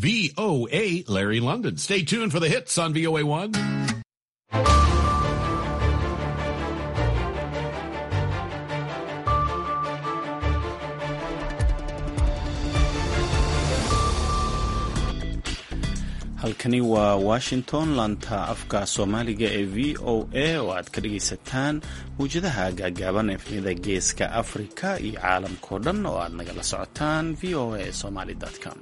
VOA Larry London. Stay tuned for the hits on VOA1. halkani waa washington laanta afka soomaaliga ee v o a oo aad ka dhagaysataan mawjadaha gaagaaban efnida geeska afrika iyo caalamkao dhan oo aad nagala socotaan v o a somaly com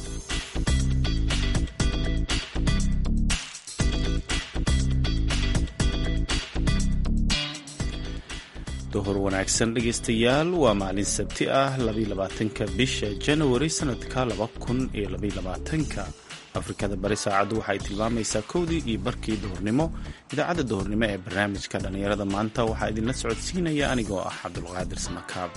duhur wanaagsan dhegaystayaal waa maalin sabti ah labaatanka bisha janawari sanadka ka afrikada bari saacaddu waxay tilmaamaysaa kowdii iyo barkii duhurnimo idaacadda duhurnimo ee barnaamijka dhallinyarada maanta waxaa idinla socodsiinaya anigoo ah cabdulqaadir samakaab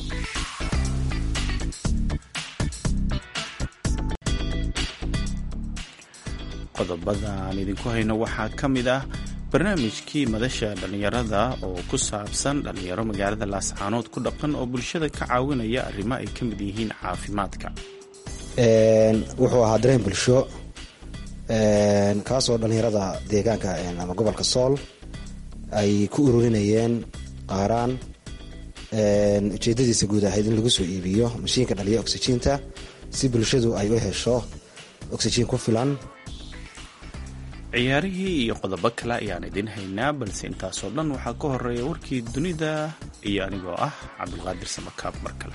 qodobada aan idinku hayno waxaa ka mid ah barnaamijkii madasha dhallinyarada oo ku saabsan dhallinyaro magaalada laascaanood ku dhaqan oo bulshada ka caawinaya arrimo ay ka mid yihiin caafimaadka wuxuu ahaa dareen bulsho kaasoo dhallinyarada deegaanka ama gobolka sool ay ku ururinayeen qaaraan ujeedadiisa guud ahayd in lagu soo iibiyo mashiinka dhaliya oxyjiinta si bulshadu ay u hesho oxyjiin ku filan ciyaarihii iyo qodobo kale ayaan idin haynaa balse intaasoo dhan waxaa ka horeeya warkii dunida iyo anigoo ah cabdulqaadir samakaab mar kale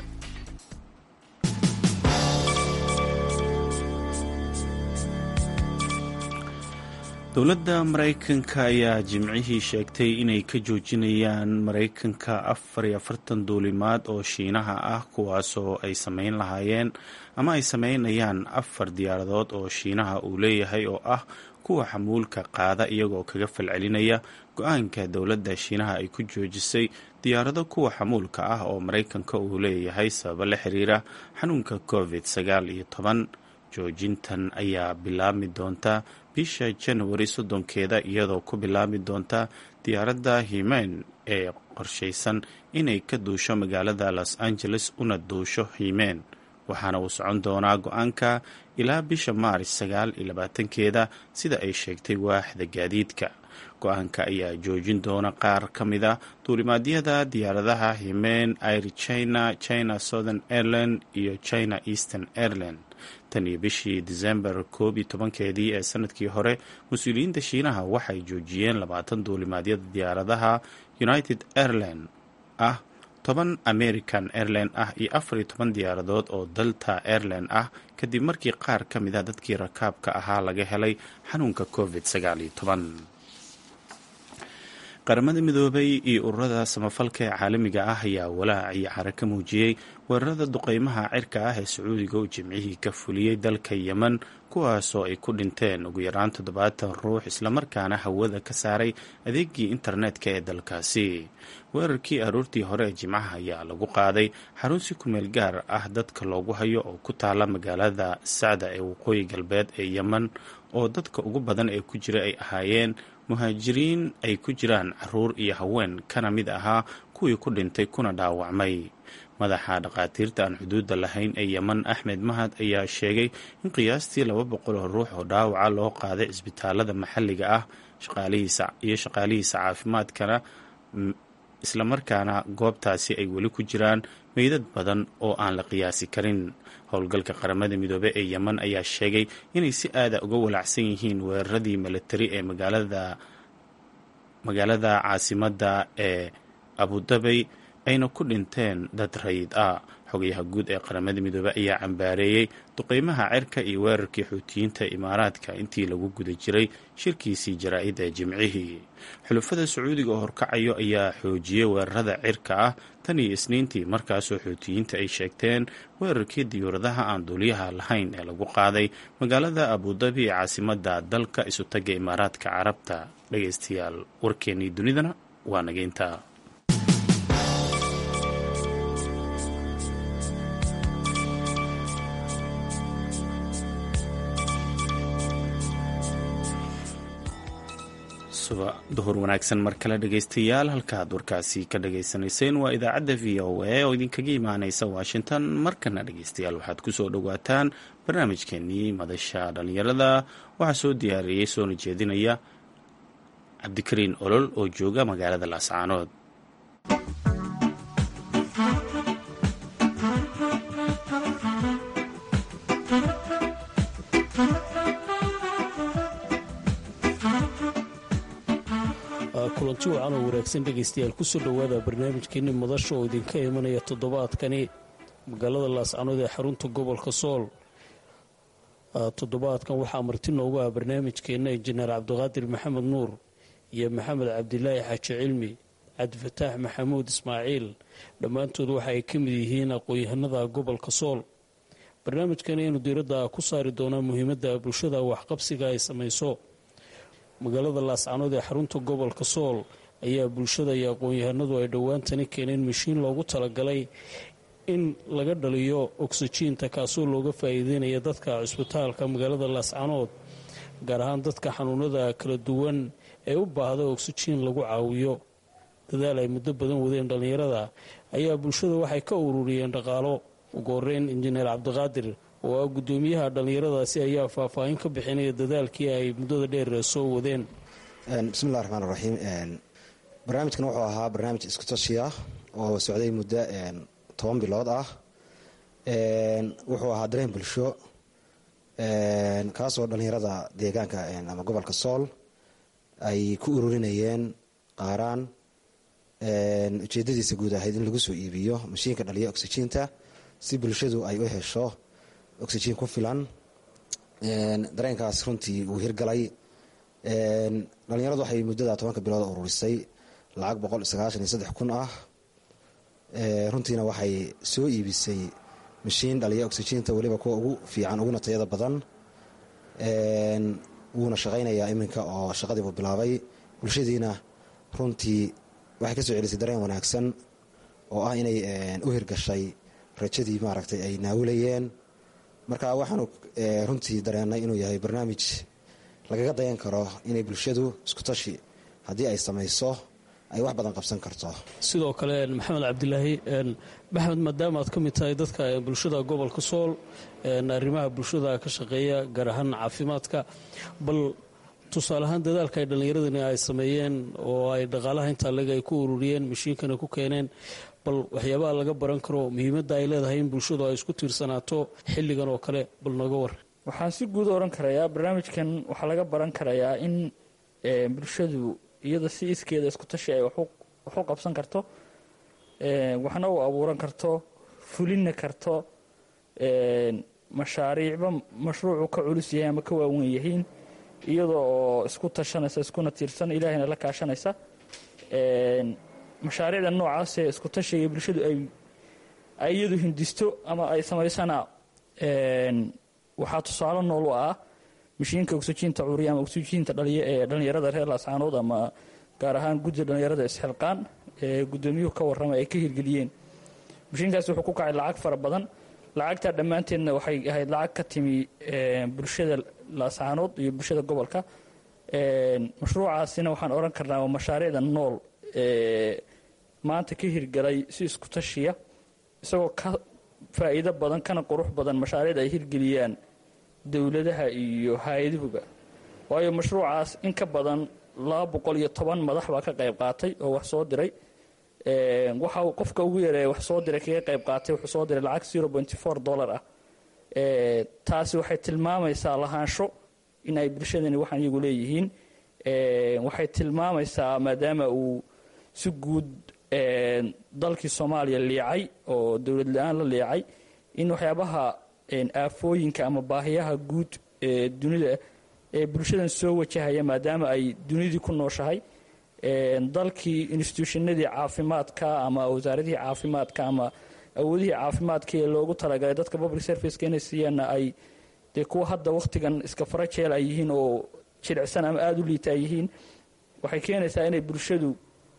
dowladda maraykanka ayaa jimcihii sheegtay inay ka joojinayaan maraykanka afar iyo afartan duulimaad oo shiinaha ah kuwaasoo ay sameyn lahaayeen ama ay sameynayaan afar diyaaradood oo shiinaha uu leeyahay oo ah kuwa xamuulka qaada iyagoo kaga falcelinaya go-aanka dowladda shiinaha ay ku joojisay diyaarado kuwa xamuulka ah oo maraykanka uu leeyahay sababo la xiriira xanuunka covid sagaal iyo toban joojintan ayaa bilaabmi doonta bisha janawari soddonkeeda iyadoo ku bilaabi doonta diyaaradda himeyn ee qorshaysan inay ka duusho magaalada los angeles una duusho himeyn waxaana uu socon doonaa go-aanka ilaa bisha maaris sagaal iyo labaatankeeda sida ay sheegtay waaxda gaadiidka go-aanka ayaa joojin doona qaar ka mida duulimaadyada diyaaradaha himeyn air china china southern airline iyo china eastern airline tan iyo bishii disembar koob iyo tobankeedii ee sanadkii hore mas-uuliyiinta shiinaha waxay joojiyeen labaatan duulimaadyada diyaaradaha united airline ah toban american airline ah iyo afar iyo toban diyaaradood oo delta airline ah kadib markii qaar ka mid a dadkii rakaabka ahaa laga helay xanuunka covid sagaal iyo toban qaramada midoobay iyo ururada samafalka ee caalamiga ah ayaa walaac iyo cara ka muujiyey weerarada duqeymaha cirka ah ee sacuudiga uu jimcihii ka fuliyey dalka yemen kuwaasoo ay ku dhinteen ugu yaraan toddobaatan ruux islamarkaana hawada ka saaray adeegii internetka ee dalkaasi weerarkii aroortii hore ee jimcaha ayaa lagu qaaday xarun si kumeel gaar ah dadka loogu hayo oo ku taala magaalada sacda ee waqooyi galbeed ee yemen oo dadka ugu badan ee ku jira ay ahaayeen muhaajiriin ay ku jiraan caruur iyo haween kana mid ahaa kuwii ku dhintay kuna dhaawacmay madaxa dhakhaatiirta aan xuduudda lahayn ee yemen axmed mahad ayaa sheegay in qiyaastii laba boqol oo ruux oo dhaawaca loo qaaday cisbitaalada maxalliga ah iyo shaqaalihiisa caafimaadkana islamarkaana goobtaasi ay weli ku jiraan meydad badan oo aan la qiyaasi karin howlgalka qaramada midoobe ee yemen ayaa sheegay inay si aada uga walaacsan yihiin weeraradii milatari ee magaalada caasimadda ee abudabay ayna ku dhinteen dad rayid ah xogayaha guud ee qaramada midoobe ayaa cambaareeyey duqeymaha cirka iyo weerarkii xuutiyiinta imaaraadka intii lagu guda jiray shirkiisii jaraa-id ee jimcihii xulufada sacuudiga oo horkacayo ayaa xoojiyey weerarada cirka ah tan iyo isniintii markaasoo xuutiyiinta ay sheegteen weerarkii diyuuradaha aan duuliyaha lahayn ee lagu qaaday magaalada abudabi ee caasimadda dalka isutaga imaaraadka carabta dhagaystayaal warkeennii dunidana waa nageynta duhur wanaagsan mar kale dhegaystayaal halkaad warkaasi ka dhagaysanayseen waa idaacadda v o a oo idinkaga imaaneysa washington markana dhegaystayaal waxaad kusoo dhowaataan barnaamijkeenii madasha dhallinyarada waxaa soo diyaariyey soona jeedinaya cabdikariin olol oo jooga magaalada laascaanood kulanti wacan oo wanaagsan dhegaystayaal kusoo dhowaada barnaamijkeenni madasha oo idinka imanaya toddobaadkani magaalada laascanood ee xarunta gobolka sool toddobaadkan waxaa marti noogu ah barnaamijkeenna injineer cabdiqaadir maxamed nuur iyo maxamed cabdilaahi xaaji cilmi cabdifataax maxamuud ismaaciil dhammaantood waxa ay ka mid yihiin aqoon-yahanada gobolka sool barnaamijkan aynu diiradda ku saari doonaa muhiimadda bulshada waxqabsiga ay samayso magaalada laascanood ee xarunta gobolka sool ayaa bulshada iyo aqoon-yahanadu ay dhowaantani keeneen mashiin loogu talagalay in laga dhaliyo oksijiinta kaasoo looga faa'iideynaya dadka cusbitaalka magaalada laascanood gaar ahaan dadka xanuunada kala duwan ee u baahda oksijiin lagu caawiyo dadaal ay muddo badan wadeen dhallinyarada ayaa bulshada waxay ka ururiyeen dhaqaalo ugu horeyn injineer cabdiqaadir oo ah guddoomiyaha dhallinyaradaasi ayaa faahfaahin ka bixinaya dadaalkii ay muddada dheer soo wadeen bismillahi raxmaan raxiim barnaamijkan wuxuu ahaa barnaamij iskutashi ah oo socday muddo toban bilood ah wuxuu ahaa dareen bulsho kaasoo dhallinyarada deegaanka ama gobolka sool ay ku ururinayeen qaaraan ujeedadiisa guud ahayd in lagu soo iibiyo mashiinka dhaliya oksijiinta si bulshadu ay u hesho oksijiin ku filan dareenkaas runtii wuu hirgalay dhalinyaradu waxay muddada tobanka bilood ururisay lacag boqol sagaashan iyo saddex kun ah runtiina waxay soo iibisay mashiin dhaliya oksijiinta weliba kuwa ugu fiican uguna tayada badan wuuna shaqaynayaa iminka oo shaqadiibuu bilaabay bulshadiina runtii waxay kasoo celisay dareen wanaagsan oo ah inay u hirgashay rajadii maaragtay ay naawilayeen marka waxaanu runtii dareenay inuu yahay barnaamij lagaga dayan karo inay bulshadu iskutashi haddii ay samayso ay wax badan qabsan karto sidoo kale maxamed cabdilaahi maxamed maadaama aad ka mid tahay dadka bulshada gobolka sool arrimaha bulshada ka shaqeeya gaar ahaan caafimaadka bal tusaale ahaan dadaalka ay dhallinyaradani ay sameeyeen oo ay dhaqaalaha intaa leg ay ku ururiyeen mashiinkana ku keeneen bal waxyaabaha laga baran karo muhiimadda ay leedahay in bulshadu ay isku tiirsanaato xilligan oo kale bal nooga war waxaan si guud oran karayaa barnaamijkan waxaa laga baran karayaa in bulshadu iyada si iskeeda isku tashi ay wax u qabsan karto waxna u abuuran karto fulina karto mashaariicba mashruucu ka culus yahay ama ka waawen yihiin iyadoo oo isku tashanaysa iskuna tiirsan ilaahayna la kaashanaysa mashaariicda noocaasee isku tashiga bulshadu ay iyadu hindisto ama ay samaysana waxaa tusaale nool u ah mashiinka oksijiinta curiya ama oksijiinta dhaliya ee dhallinyarada reer laascaanood ama gaar ahaan gudda dhallinyarada isxilqaan ee guddoomiyuhu ka warrama ay ka hirgeliyeen mashiinkaasi wuxuu ku kacay lacag fara badan lacagtaa dhammaanteedna waxay ahayd lacag ka timi bulshada laascaanood iyo bulshada gobolka mashruucaasina waxaan odhan karnaa waa mashaariicda nool ee maanta ka hirgalay si isku tashiya isagoo ka faa'iido badan kana qurux badan mashaariicda ay hirgeliyaan dowladaha iyo hay-aduhuba waayo mashruucaas in ka badan laba boqol iyo toban madax baa ka qayb qaatay oo wax soo diray waxa uu qofka ugu yareeya wax soo diray kaga qayb qaatay wuxuu soo diray lacag zero pointy four dollar ah taasi waxay tilmaamaysaa lahaansho in ay bulshadani waxaan iyagu leeyihiin waxay tilmaamaysaa maadaama uu si guud dalkii soomaaliya liicay oo dowlad la-aan la liicay in waxyaabaha aafooyinka ama baahiyaha guud ee dunida ee bulshadan soo wajahaya maadaama ay dunidii ku nooshahay dalkii instituushinadii caafimaadka ama wasaaradihii caafimaadka ama awoodihii caafimaadka ee loogu talagalay dadka public serviceka inay siiyaanna ay dee kuwa hadda wakhtigan iska farajeel ay yihiin oo jilicsan ama aada u liita ay yihiin waxay keenaysaa inay bulshadu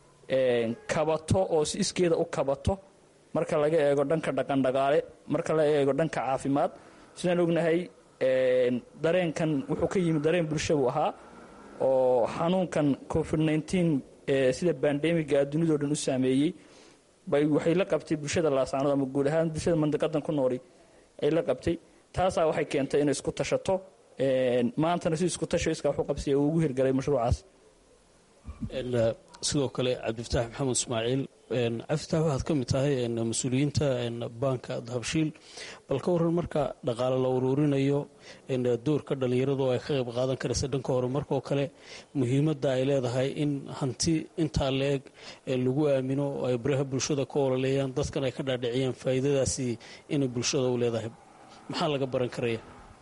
kabato oo si iskeeda u kabato marka laga eego dhanka dhaqandhaqaale marka laga eego dhanka caafimaad sidaan ognahay dareenkan wuxuu ka yimid dareen bulsha buu ahaa oo xanuunkan covid nteen sida bandemiga dunidao dhan u saameeyey bay waxay la qabtay bulshada laasaanood ama guud ahaan bulshada mandiqadan ku nooli ay la qabtay taasaa waxay keentay inay isku tashato maantana si isku tasho iskaa waxu qabsiya uu ugu hirgalay mashruucaas sidoo kale cabdifataax maxamed ismaaciil cabdifatax waxaad ka mid tahay mas-uuliyiinta baanka dahabshiil bal ka waran marka dhaqaale la uruurinayo doorka dhallinyaradu ay ka qayb qaadan karaysa dhanka hore markoo kale muhiimadda ay leedahay in hanti intaa la-eg lagu aamino oo ay baraha bulshada ka ololeeyaan dadkan ay ka dhaadhiciyaan faa'iidadaasi inay bulshada u leedahay maxaa laga baran karaya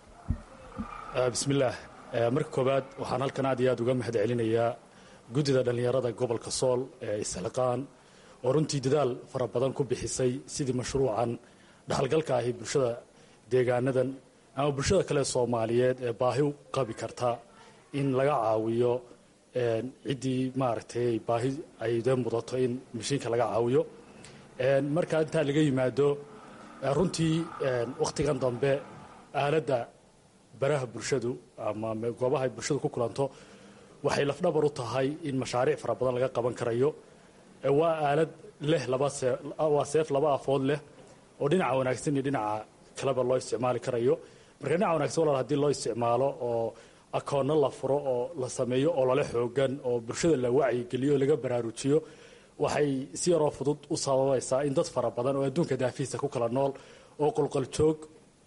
bismillaah marka koowaad waxaan halkan aad iyo aad uga mahad celinayaa guddida dhallinyarada gobolka sool ee isxilqaan oo runtii dadaal fara badan ku bixisay sidii mashruucan dhaxalgalka ahi bulshada deegaanadan ama bulshada kale soomaaliyeed ee baahi u qabi karta in laga caawiyo ciddii maaragtay baahi ay dee mudato in mashiinka laga caawiyo marka intaa laga yimaado runtii wakhtigan dambe aaladda baraha bulshadu ama goobaha ay bulshadu ku kulanto waxay lafdhabar u tahay in mashaariic fara badan laga qaban karayo waa aalad leh waa seef laba afood leh oo dhinaca wanaagsan iyo dhinaca kaleba loo isticmaali karayo marka dhinaca wanagsan walaal hadii loo isticmaalo oo akoonno la furo oo la sameeyo oo lala xoogan oo bulshada la wacyigeliyo oo laga baraarujiyo waxay si yaroo fudud u sababaysaa in dad fara badan oo adduunka daafihiisa ku kala nool oo qolqoljoog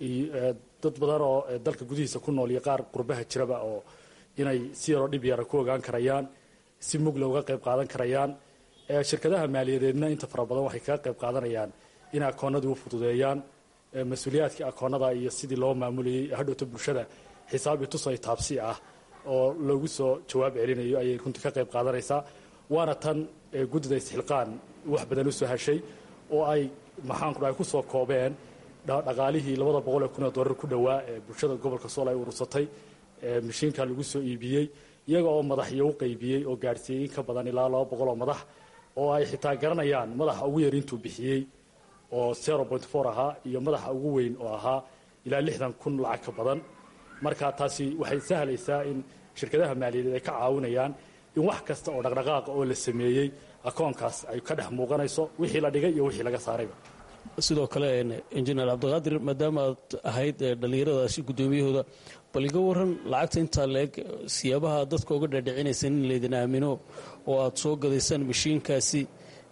dad badan oo dalka gudihiisa ku nool iyo qaar qurbaha jiraba oo inay si yaroo dhib yara ku ogaan karayaan si mugla uga qayb qaadan karayaan shirkadaha maaliyadeedna inta fara badan waxay kaga qayb qaadanayaan inay akoonadii u fududeeyaan mas-uuliyaadkii akoonada iyo sidii loo maamulayay hadhowta bulshada xisaab iyo tusay taabsi ah oo loogu soo jawaab celinayo ayay runtii ka qayb qaadanaysaa waana tan guddida isxilqaan wax badan u soo heshay oo ay maxaanku dhahay ku soo koobeen dhaqaalihii labada boqol ee kun oo dollar ku dhowaa ee bulshada gobolka sool ay urursatay mashiinka lagu soo iibiyey iyaga oo madaxyo u qaybiyey oo gaadhsiiyey in ka badan ilaa laba boqol oo madax oo ay xitaa garanayaan madaxa ugu yar intuu bixiyey oo zero point four ahaa iyo madaxa ugu weyn oo ahaa ilaa lixdan kun lacag ka badan marka taasi waxay sahlaysaa in shirkadaha maaliyadeed ay ka caawinayaan in wax kasta oo dhaqdhaqaaqa oo la sameeyey akoonkaas ay ka dhex muuqanayso wixii la dhigay iyo wixii laga saarayba sidoo kale injineer cabdiqaadir maadaama aad ahayd dhallinyaradaasi guddoomiyahooda bal iga waran lacagta intaa la-eg siyaabaha dadka uga dhaadhicinaysan in laydin aamino oo aad soo gadaysaan mashiinkaasi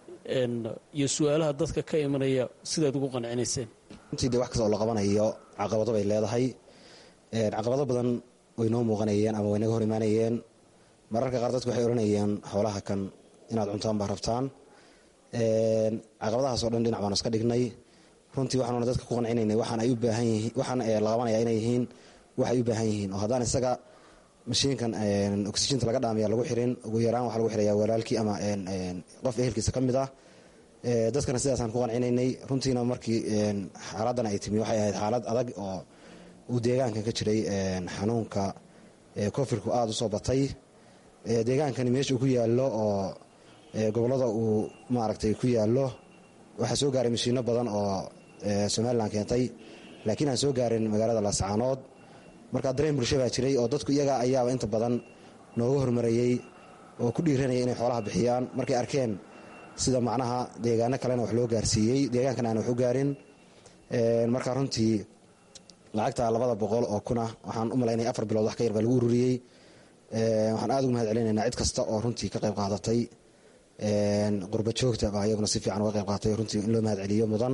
iyo su-aalaha dadka ka imanaya sidaad ugu qancinayseen runtii dee wax kasta oo la qabanayo caqabado bay leedahay caqabado badan way noo muuqanayeen ama way naga hor imaanayeen mararka qaar dadku waxay odhanayeen xoolaha kan inaad cuntaan baa rabtaan caqabadahaasoo dhan dhinac baan iska dhignay runtii waxaanuna dadka ku qancinaynay waxaan ay u baahan yihiin waxaan la qabanaya inay yihiin waxay u baahan yihiin oo haddaan isaga mashiinkan oxijinta laga dhaamaya lagu xirin ugu yaraan waxaa lagu xiraya walaalkii ama qof ehelkiisa ka mid ah dadkana sidaasaan ku qancinaynay runtiina markii xaaladan ay timi waxay ahayd xaalad adag oo uu deegaankan ka jiray xanuunka kofirku aada u soo batay deegaankani meesha uu ku yaallo oo gobollada uu maaragtay ku yaallo waxaa soo gaaray mashiino badan oo somalilan keentay laakiin aan soo gaarin magaalada laascaanood markaa dareen bulsho baa jiray oo dadku iyaga ayaaba inta badan nooga hormarayey oo ku dhiiranaya inay xoolaha bixiyaan markay arkeen sida macnaha deegaano kalena wax loo gaarsiiyey deegaankan aan wax u gaarin markaa runtii lacagta labada boqol oo kuna waxaan u malaynaya afar bilood wax ka yar baa lagu ururiyey waxaan aada ugu mahad celinaynaa cid kasta oo runtii ka qayb qaadatay qurba joogta baa iyaguna si fiican uga qayb qaadatay runtii in loo mahad celiyo mudan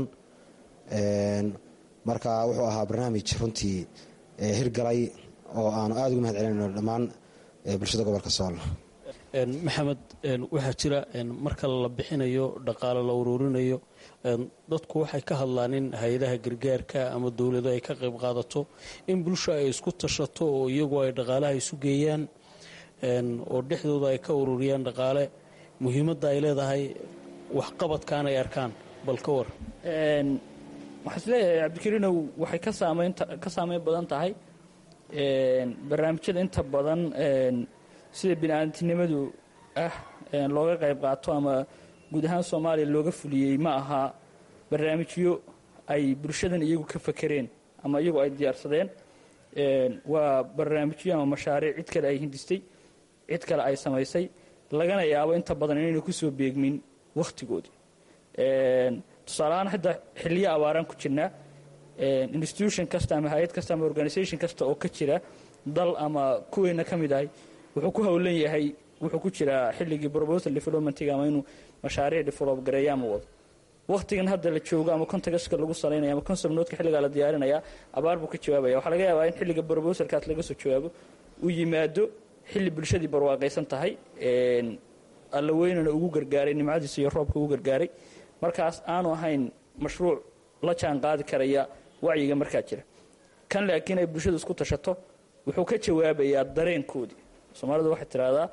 marka wuxuu ahaa barnaamij runtii hirgalay oo aanu aada ugu mahad celinayno dhammaan bulshada gobolka sool maxamed waxaa jira marka la bixinayo dhaqaale la uruurinayo dadku waxay ka hadlaan in hay-adaha gargaarka ama dowlado ay ka qayb qaadato in bulsha ay isku tashato oo iyagu ay dhaqaalaha isu geeyaan oo dhexdooda ay ka ururiyaan dhaqaale muhiimadda ay leedahay waxqabadkaan ay arkaan bal ka war waxaa is leeyahay cabdikariinow waxay ka saamayn ka saameyn badan tahay barnaamijyada inta badan sida bini-aadamtinimadu ah looga qayb qaato ama guud ahaan soomaaliya looga fuliyey ma aha barnaamijyo ay bulshadan iyagu ka fakereen ama iyagu ay diyaarsadeen waa barnaamijyo ama mashaariic cid kale ay hindistay cid kale ay samaysay lagana yaabo inta badan inayna kusoo beegmin wakhtigoodii tusaaleahaan hadda xiliyo abaaraan ku jirnaa institution kasta ama hay-ad kasta ama organisation kasta oo ka jira dal ama kuweyna ka mid ahay wuxuu ku howlan yahay wuxuu ku jiraa xilligii proposal developmentiga ama inuu mashaariic develop gareeyo ama wado wakhtigan hadda la joogo ama contextka lagu salaynaya ama concept notka xilligaa la diyaarinaya abaar buu ka jawaabaya waxaa laga yaabaa in xilliga proposalkaas laga soo jawaabo uu yimaado xilli bulshadii barwaaqaysan tahay alla weynana ugu gargaaray nimcadiisa iyo roobka ugu gargaaray markaas aanu ahayn mashruuc la jaan qaadi karaya wacyiga markaa jira kan laakiin ay bulshadu isku tashato wuxuu ka jawaabayaa dareenkoodii soomaalidu waxay tidhaahdaa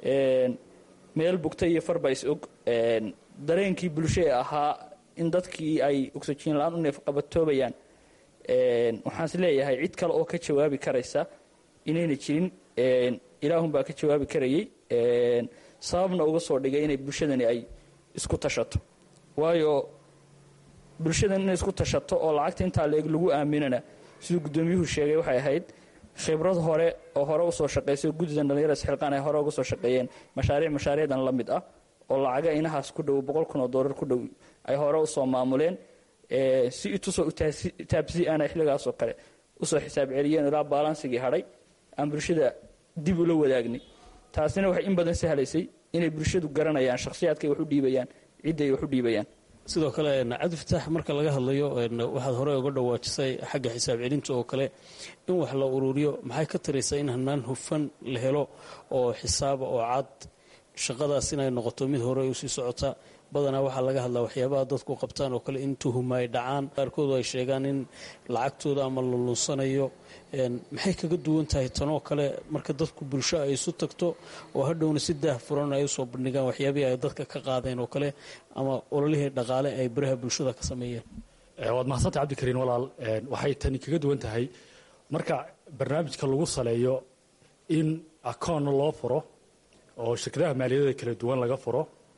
meel bugta iyo farba is og dareenkii bulsho ee ahaa in dadkii ay oxygen la-aan u neefqabatoobayaan waxaan is leeyahay cid kale oo ka jawaabi karaysa inayna jirin ilaahunbaa ka jawaabi karayay sababna uga soo dhigay inay bulshadani ay isku tashato waayo bulshadan inay isku tashato oo lacagta intaa leeg lagu aaminana siduu guddoomiyuhu sheegay waxay ahayd khibrad hore oo hore usoo shaqaysay guddidan dhallinyara isxilqaan ay hore uga soo shaqeeyeen mashaariic mashaariicdan la mid ah oo lacaga inahaas ku dhow boqol kun oo doolar ku dhow ay hore usoo maamuleen si itusoo taabsi aana xilligaasoo kale usoo xisaab celiyeen ilaa baalansigii hadhay aan bulshada dib ula wadaagnay taasina waxay in badan sahlaysay inay bulshadu garanayaan shakhsiyaadkay wax u dhiibayaan cidday wax u dhiibayaan sidoo kale cabdi fataax marka laga hadlayo waxaad horey uga dhawaajisay xagga xisaab celinta oo kale in wax la ururiyo maxay ka taraysaa in hanaan hufan la helo oo xisaaba oo cad shaqadaas inay noqoto mid hore usii socota badanaa waxaa laga hadlaa waxyaabaha dadku qabtaan oo kale in tuhuma ay dhacaan qaarkoodu ay sheegaan in lacagtooda ama la lunsanayo maxay kaga duwan tahay tanoo kale marka dadku bulsho ay isu tagto oo hadhowna si daah furan ay usoo bandhigaan waxyaabihii ay dadka ka qaadeen oo kale ama ololihii dhaqaale ay baraha bulshada ka sameeyeen waad mahadsantay cabdikariin walaal waxay tani kaga duwan tahay marka barnaamijka lagu saleeyo in akoonna loo furo oo shirkadaha maaliyadada kala duwan laga furo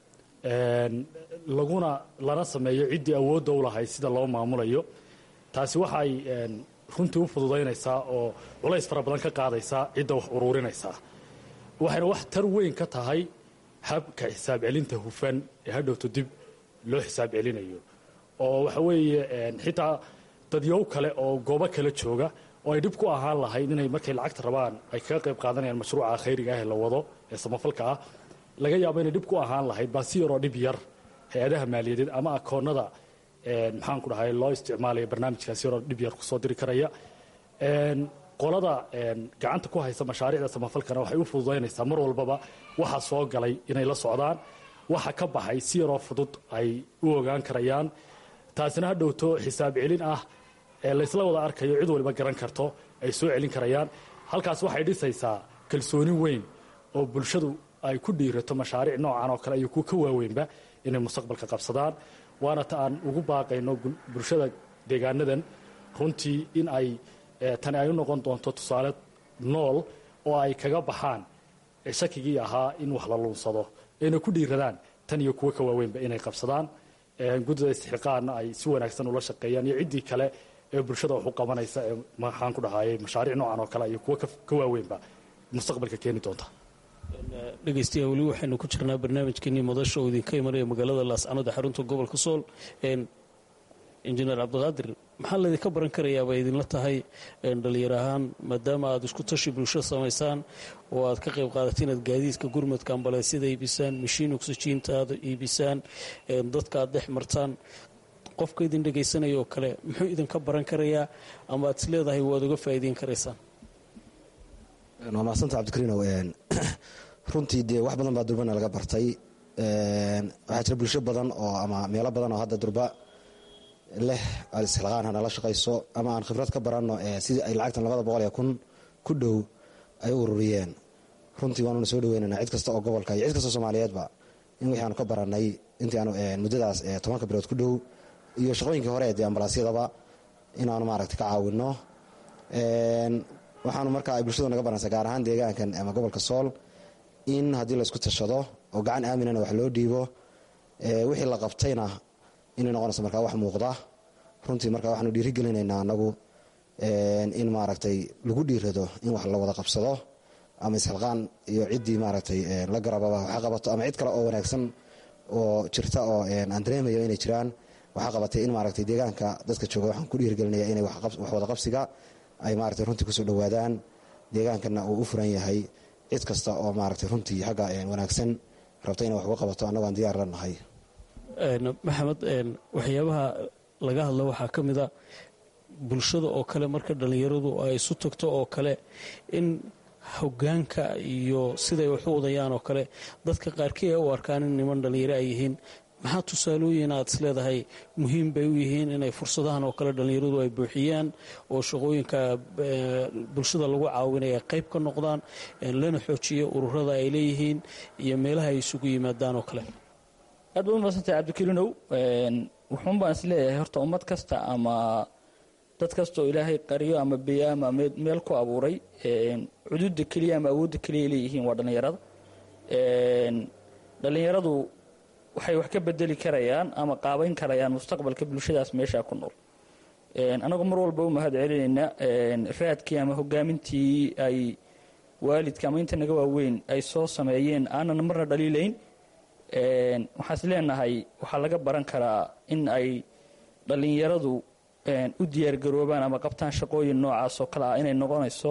laguna lana sameeyo ciddii awoodda u lahayd sida loo maamulayo taasi waxay runtii u fududaynaysaa oo culays fara badan ka qaadaysaa cidda wax uruurinaysaa waxayna wax tar weyn ka tahay habka xisaab celinta hufan ee hadhowto dib loo xisaab celinayo oo waxa weeye xitaa dadyow kale oo goobo kale jooga oo ay dhib ku ahaan lahayd inay markay lacagta rabaan ay kaga qayb qaadanayaan mashruuca khayriga ah ee la wado ee samafalka ah laga yaabo inay dhib ku ahaan lahayd baa si yaroo dhib yar hay-adaha maaliyadeed ama akoonnada maxaan ku dhahay loo isticmaalaya barnaamijkaasi yaroo dhib yar kusoo diri karaya qolada gacanta ku haysa mashaariicda samafalkana waxay u fududaynaysaa mar walbaba waxa soo galay inay la socdaan waxa ka baxay si yaroo fudud ay u ogaan karayaan taasina ha dhowto xisaab celin ah ee laysla wada arkayo cid waliba garan karto ay soo celin karayaan halkaas waxay dhisaysaa kalsooni weyn oo bulshadu ay ku dhiirato mashaariic noocan oo kale iyo kuwa ka waaweynba inay mustaqbalka qabsadaan waana ta aan ugu baaqayno bulshada deegaanadan runtii in ay tani ay u noqon doonto tusaale nool oo ay kaga baxaan shakigii ahaa in wax la luunsado ayna ku dhiiradaan tan iyo kuwo ka waaweynba inay qabsadaan guddida istixqaanna ay si wanaagsan ula shaqeeyaan iyo ciddii kale ee bulshada wax u qabanaysa ee maxaan ku dhahayay mashaariic noocan oo kale iyo kuwo ka waaweynba mustaqbalka keeni doonta dhegeystayaal weli waxaynu ku jirnaa barnaamijkeenii madasha oo idinka imanaya magaalada laascanood ee xarunta gobolka sool injineer cabdiqaadir maxaa laydinka baran karayaa bay idinla tahay dhalinyar ahaan maadaama aad isku tashi bulsho samaysaan oo aad ka qayb qaadato inaad gaadiidka gurmadka ambaleysyada iibisaan mashiin oksijiinta aad iibisaan dadka aad dhex martaan qofka idin dhegaysanaya oo kale muxuu idinka baran karayaa ama aad is leedahay waad uga faa'iideyn karaysaan waa mahadsanta cabdikariinow runtii dee wax badan baa durbana laga bartay waxaa jira bulsho badan oo ama meelo badan oo hadda durba leh isxilqaan hanala shaqayso ama aan khibrad ka baranno sidii ay lacagtan labada boqol ee kun ku dhow ay u ururiyeen runtii waanuna soo dhaweynana cid kasta oo gobolka iyo cid kasta soomaaliyeedba in wixii aanu ka baranay intii aanu muddadaas tobanka bilood ku dhow iyo shaqooyinkii hore dee ambalaasyadaba inaanu maaragta ka caawinno waxaanu marka ay bulshadu naga baranaysaa gaar ahaan deegaankan ama gobolka sool in haddii laysku tashado oo gacan aaminana wax loo dhiibo wixii la qabtayna inay noqonayso markaa wax muuqda runtii marka waxaanu dhiirigelinaynaa anagu in maaragtay lagu dhiirado in wax la wada qabsado ama isxilqaan iyo ciddii maaragtay la garababa waxa qabato ama cid kale oo wanaagsan oo jirta oo aan dareemayo inay jiraan waxaa qabatay in maaragtay deegaanka dadka jooga waxaan ku dhiirgelinaya inay wax wada qabsiga ay maaragtay runtii kusoo dhowaadaan deegaankana uu u furan yahay cid kasta oo maaragtay runtii xagga wanaagsan rabta inay wax uga qabato annago aan diyaar la nahay maxamed waxyaabaha laga hadla waxaa ka mid a bulshada oo kale marka dhallinyaradu ay isu tagto oo kale in hogaanka iyo siday wax u wadayaan oo kale dadka qaarkii ay u arkaan in niman dhallinyaro ay yihiin maxaa tusaalooyin aad is leedahay muhiim bay u yihiin inay fursadahan oo kale dhallinyaradu ay buuxiyaan oo shaqooyinka bulshada lagu caawinaya qayb ka noqdaan lana xoojiyo ururada ay leeyihiin iyo meelaha ay isugu yimaadaan oo kale aad baad umadsantay cabdikariinow wuxuun baan is leeyahay horta ummad kasta ama dad kasta oo ilaahay qariyo ama beya ama meel ku abuuray cududa keliya ama awoodda keliya leeyihiin waa dhallinyarada dhallinyaradu waxay wax ka bedeli karayaan ama qaabayn karayaan mustaqbalka bulshadaas meeshaa ku nool anagoo mar walba u mahad celinayna raadkii ama hogaamintii ay waalidka ama inta naga waaweyn ay soo sameeyeen aanan marna dhaliilayn waxaan is leenahay waxaa laga baran karaa in ay dhallinyaradu u diyaargaroobaan ama qabtaan shaqooyin noocaas oo kale ah inay noqonayso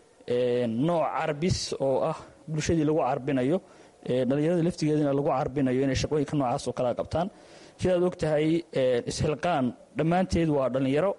nooc carbis oo ah bulshadii lagu carbinayo dhallinyarada laftigeedina lagu carbinayo inay shaqooyinka noocaas oo kalea qabtaan sidaad og tahay isxilqaan dhammaanteed waa dhallinyaro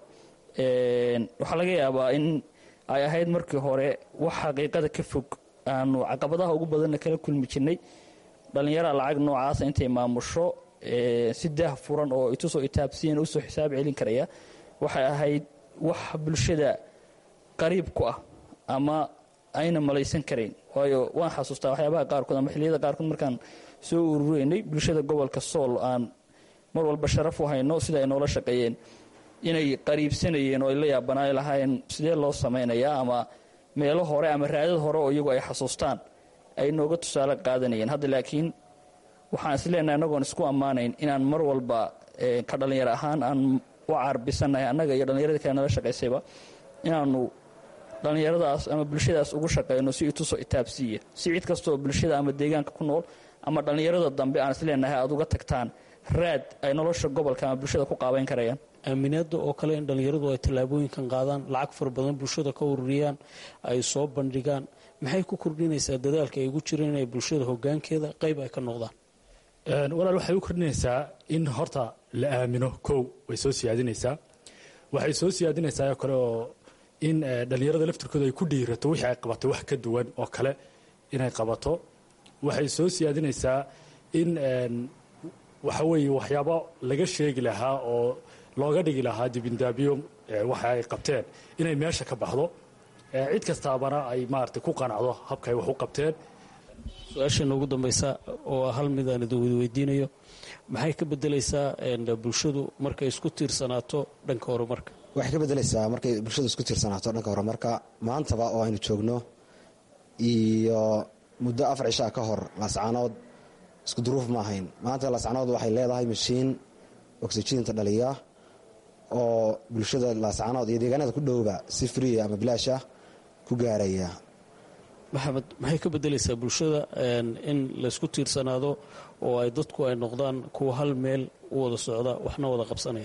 waxaa laga yaabaa in ay ahayd markii hore wax xaqiiqada ka fog aanu caqabadaha ugu badanna kala kulmi jirnay dhallinyara lacag noocaasa intay maamusho si daah furan oo itusoo itaabsiyan usoo xisaab celin karaya waxay ahayd wax bulshada qariib ku ah ama ayna malaysan karayn waayo waan xasuustaa waxyaabaha qaarkood ama xilliyada qaarkood markaan soo urureynay bulshada gobolka sool aan mar walba sharaf u hayno sida ay noola shaqeeyeen inay qariibsanayeen oo ay la yaabanaay lahaayeen sidee loo samaynayaa ama meelo hore ama raadad hore oo iyagu ay xasuustaan ay nooga tusaale qaadanayeen hadda laakiin waxaan is leenahay annagoon isku ammaanayn inaan mar walba ka dhallinyaro ahaan aan u caarbisannahay annaga iyo dhallinyarada kale nala shaqaysayba inaanu dhallinyaradaas ama bulshadaas ugu shaqayno si itusoo itaabsiiya si cid kastaoo bulshada ama deegaanka ku nool ama dhallinyarada dambe aan is leenahay aad uga tagtaan raad ay nolosha gobolka ama bulshada ku qaabayn karayaan aaminaada oo kale in dhallinyaradu ay tallaabooyinkan qaadaan lacag fara badan bulshada ka ururiyaan ay soo bandhigaan maxay ku kordhinaysaa dadaalka ay ugu jireen inay bulshada hogaankeeda qayb ay ka noqdaan walaal waxay u kordhinaysaa in horta la aamino kow way soo siyaadinaysaa waxay soo siyaadinaysaa oo kale oo in dhallinyarada laftirkooda ay ku dhiirato wixii ay qabato wax ka duwan oo kale inay qabato waxay soo siyaadinaysaa in waxa weeye waxyaabo laga sheegi lahaa oo looga dhigi lahaa dibindaabiyo waxa ay qabteen inay meesha ka baxdo cid kastaabana ay maaragtay ku qanacdo habka ay wax u qabteen su-aasheena ugu dambaysa oo ah hal mid aan idin weydiinayo maxay ka bedelaysaa bulshadu markay isku tiirsanaato dhanka horumarka waxay ka bedelaysaa markay bulshadu isku tiirsanaato dhanka horumarka maantaba oo aynu joogno iyo muddo afar cishaa ka hor laascaanood isku duruuf ma ahayn maanta laascaanood waxay leedahay mashiin oxyjiinta dhaliya oo bulshada laascaanood iyo deegaanada ku dhowba si friya ama bilaasha ku gaaraya maxamed maxay ka bedelaysaa bulshada in laysku tiirsanaado oo ay dadku ay noqdaan kuwa hal meel u wada socda waxna wada qabsanaya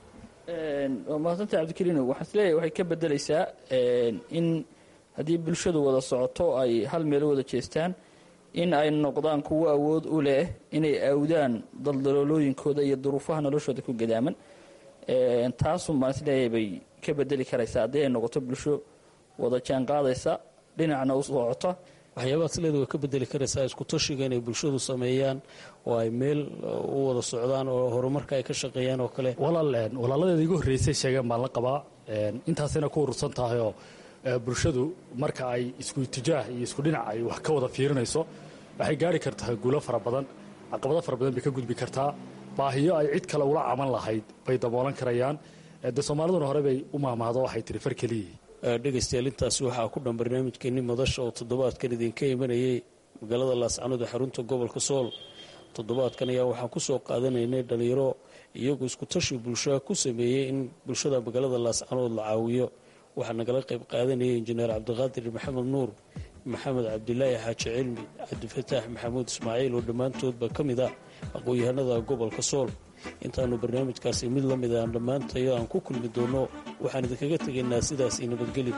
waa mahadsanta cabdikariino waxaan isleeyahay waxay ka bedelaysaa in haddii bulshadu wada socoto ay hal meel u wada jeestaan in ay noqdaan kuwo awood u leh inay awdaan daldaloolooyinkooda iyo duruufaha noloshooda ku gadaaman taasun baan isleeyahay bay ka bedeli karaysaa haddii ay noqoto bulsho wada jaan qaadaysa dhinacna u socota waxyaabahaas leeda way ka bedeli karaysaa isku tashiga inay bulshadu sameeyaan oo ay meel u wada socdaan oo horumarka ay ka shaqeeyaan oo kale walaal walaaladeeda igu horreysay sheegeen baan la qabaa intaasayna ku urursan tahayoo bulshadu marka ay isku itijaah iyo isku dhinac ay wax ka wada fiirinayso waxay gaari kartaa guulo fara badan caqabado fara badan bay ka gudbi kartaa baahiyo ay cid kale ula caman lahayd bay daboolan karayaan de soomaaliduna hore bay u maahmaahdo waxay tiri far keliyii dhegaystayaal intaasi waxaa ku dhan barnaamijkeenni madasha oo toddobaadkan idinka imanayay magaalada laascanood ee xarunta gobolka sool toddobaadkan ayaa waxaan ku soo qaadanaynay dhallinyaro iyagu isku tashi bulshaa ku sameeyey in bulshada magaalada laascanood la caawiyo waxaa nagala qayb qaadanayay injineer cabdiqaadir maxamed nuur maxamed cabdilaahi xaaji cilmi cabdifataax maxamuud ismaaciil oo dhammaantoodba ka mid ah aqoon-yahanada gobolka sool intaannu barnaamijkaasi mid la mid aan dhammaantayo aan ku kulmi doonno waxaan idinkaga tegaynaa sidaas io nabadgelyo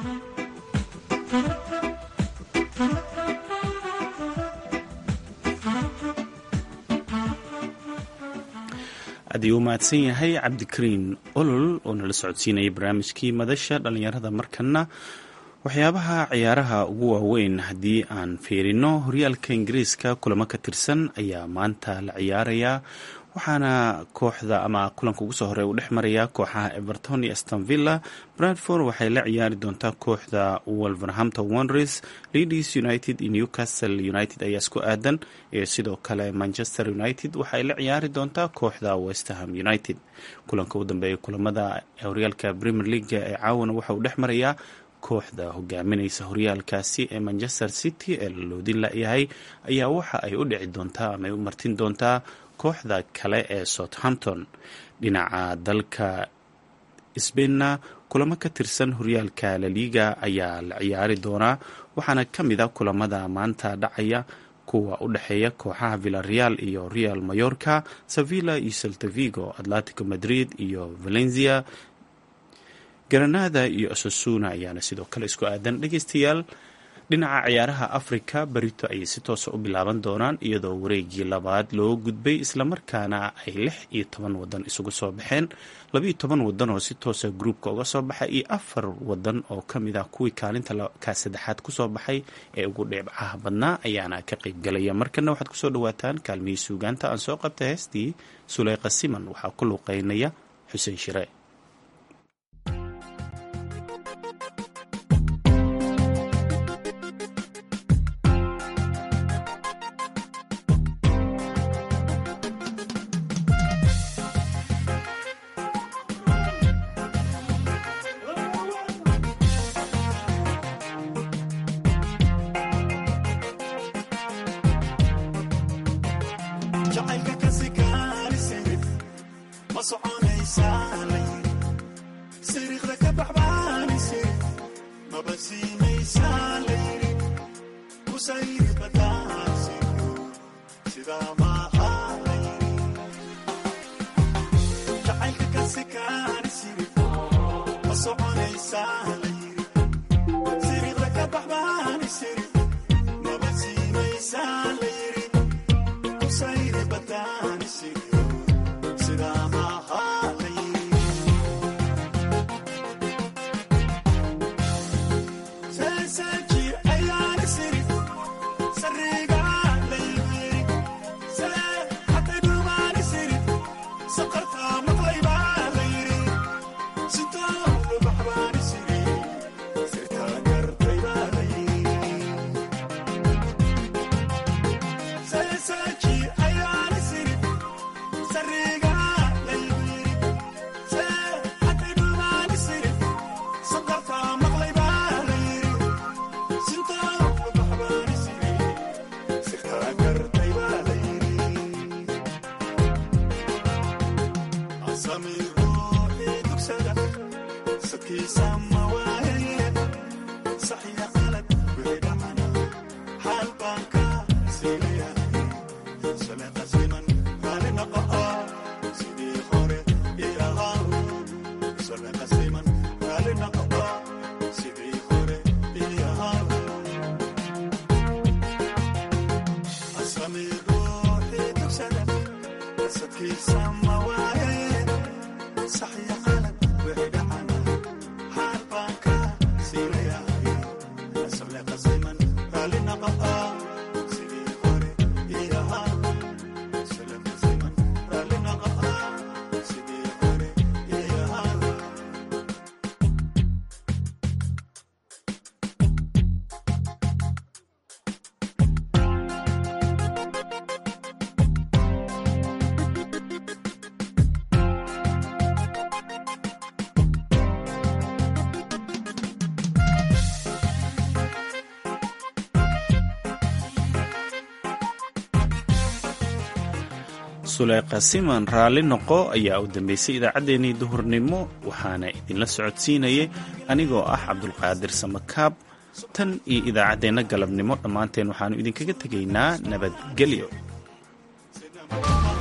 aad uu mahadsan yahay cabdikariin olol oo nala socodsiinayay barnaamijkii madasha dhallinyarada markana waxyaabaha ciyaaraha ugu waaweyn haddii aan fiirino horyaalka ingiriiska kulamo ka tirsan ayaa maanta la ciyaarayaa waxaana kooxda ama kulanka ugu soo horey uu dhex marayaa kooxaha everton iyo astonvilla bradford waxay la ciyaari doontaa kooxda wolverhampton wonders leeds united iyo newcastle united ayaa isku aadan iyo sidoo kale manchester united waxay la ciyaari doontaa kooxda westerham united kulanka u dambeeya kulamada horyaalka premier league ee caawana waxa uu dhex marayaa kooxda hogaaminaysa horyaalkaasi ee manchester city ee la loodin layahay ayaa waxa ay u dhici doontaa ama ay u martin doontaa kooxda kale ee southampton dhinaca dalka sbainna kulamo ka tirsan horyaalka laliga ayaa la ciyaari doonaa waxaana ka mid a kulamada maanta dhacaya kuwa u dhexeeya kooxaha villareal iyo real mayorka sevilla iyo seltavigo atlantico madrid iyo valencia granada iyo osasuna ayaana sidoo kale isku aadan dhegeystayaal dhinaca ciyaaraha afrika berito ayay si toosa u bilaaban doonaan iyadoo wareegii labaad loo gudbay islamarkaana ay lix iyo toban wadan isugu soo baxeen labiiyo toban wadan oo si toosa gruubka uga soo baxay iyo afar wadan oo ka mid ah kuwii kaalinta ka saddexaad kusoo baxay ee ugu dheebcaha badnaa ayaana ka qaybgalaya markana waxaad kusoo dhawaataan kaalmihii suugaanta aan soo qabtay heestii suleyqa siman waxaa ku luuqeynaya xuseen shire suleyqa siman raalli noqo ayaa u dambeysay idaacaddeenii duhurnimo waxaana idinla socodsiinayay anigoo ah cabdulqaadir samakaab tan iyo idaacaddeenna galabnimo dhammaanteen waxaannu idinkaga tegaynaa nabadgelyo